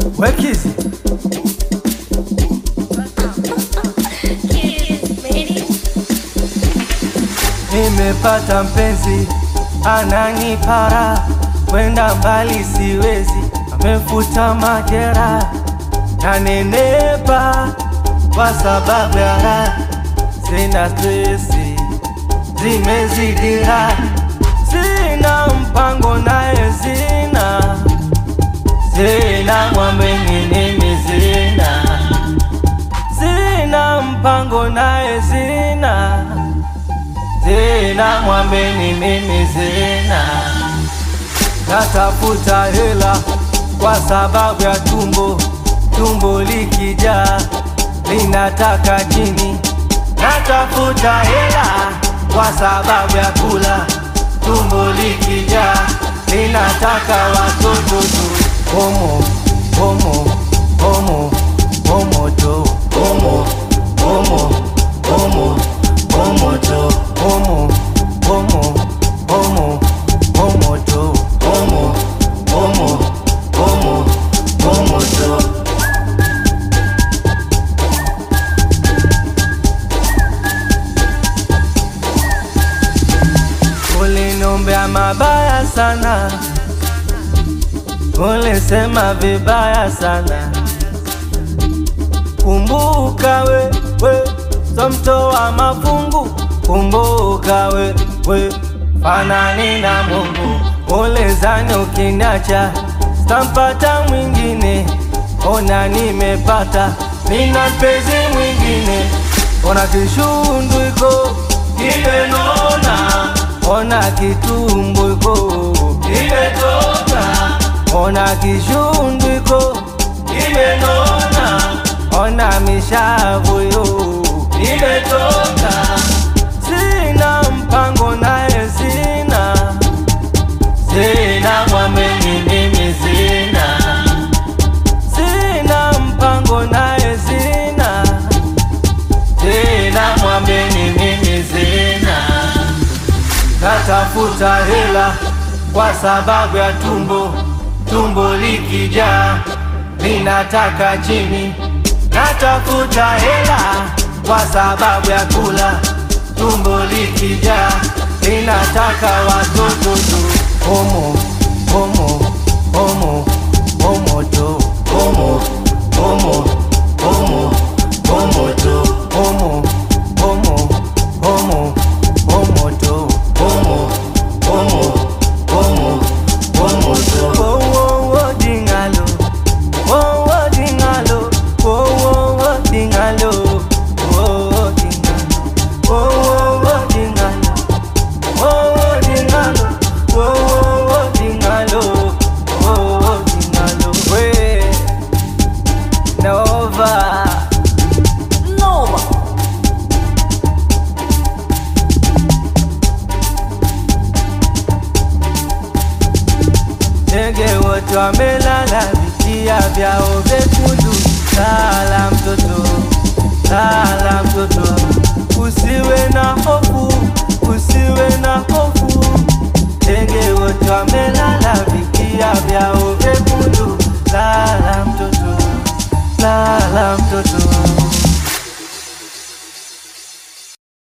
Wekizi nimepata mpenzi ananipara, kwenda mbali siwezi, amefuta majera na nenepa kwa sababu ya raha, sina stresi, zimezidira, sina mpango naye sina sina mwambe nini sina sina mpango naye sina sina mwambe ni mimi sina natafuta hela kwa sababu ya tumbo tumbo likijaa linataka chini natafuta hela kwa sababu ya kula tumbo likijaa linataka watoto tu homo homo homo homo tu homo homo homo homo tu homo homo homo homo tu homo homo homo homo tu Uliniombea mabaya sana, ulisema vibaya sana. Kumbuka we, we, so mtoa mafungu. Kumbuka we, we, fanani na Mungu. Ulizani ukiniacha stampata mwingine, ona nimepata, nina mpenzi mwingine. Ona kishundu iko kimenona, ona kitumbo iko kimetoka, ona kishundu iko kimenona, ona mishavu yo imetoka. Sina mpango naye sina, sina mwamini mimi sina, sina mpango naye sina, sina mwamini mimi sina. Natafuta hela kwa sababu ya tumbo, tumbo likijaa linataka chini. Natafuta hela kwa sababu ya kula, tumbo likijaa linataka watoto tu. Homo homo homo homo tu homo homo homo homo tu homo homo homo homo tu homo homo homo homo tu. Oh, oh, oh, dingalo. Oh, oh, dingalo. Oh, oh, oh, dingalo. Oh, oh, dingalo. Oh, oh, oh, dingalo. Oh, oh, dingalo. Oh, oh, oh, dingalo. Oh, oh, dingalo. We, Nova. Noma. Ndege wote wamelala, vitia vyao vyekundu. Lala mtoto, lala mtoto, usiwe na hofu,